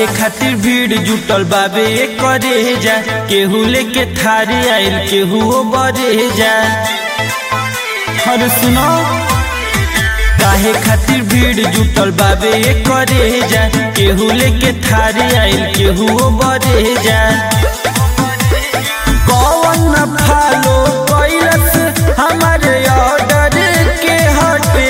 खातिर भीड़ जुटल बाबे करे जा केहू लेके थारी आइल केहू बरे जा हर सुनो काहे खातिर भीड़ जुटल बाबे करे जा केहू लेके थारी आइल केहू बरे जा कौन फॉलो कैलस हमारे ऑर्डर के हटे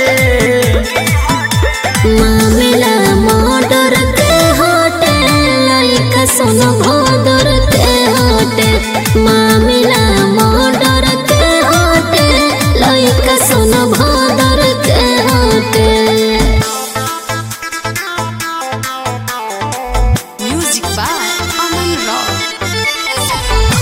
मामिला मर्डर के होटे लइका सुन भदर के होटे मामिला मर्डर के होटे लइका सुन भदर के होटे Music by Aman Rock.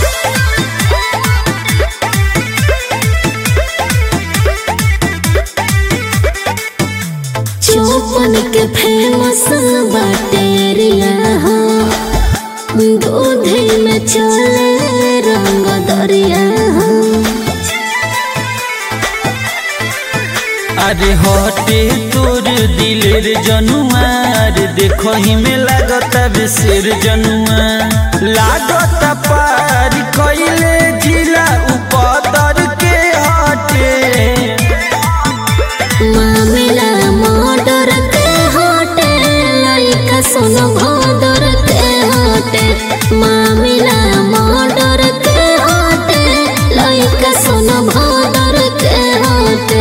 चौपन के फेमस बाटेरिया हो दूधे में चले रंग दरिया हो अरे हटे तोर दिलेर जनुआर देखो ही में लागता बेसेर जनुआ लागता पार कैले जिला उपदर के हटे मामिला मर्डर के होटे लइका सुन भदर के होटे मामिला मर्डर के होटे लइका सुन भदर के होटे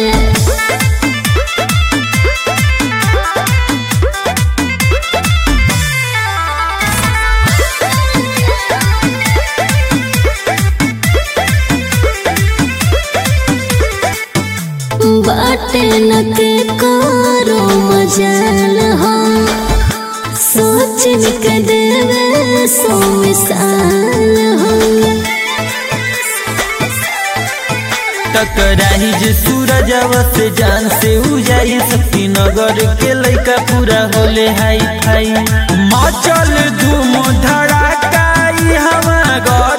बाटे न के करो मजाल हो सोच के देवे सो मिसाल हो टकराही जे सूरज से जान से उजाई शक्ति नगर के लइका पूरा होले हाई फाई मचल धूम धड़ाका ई हवा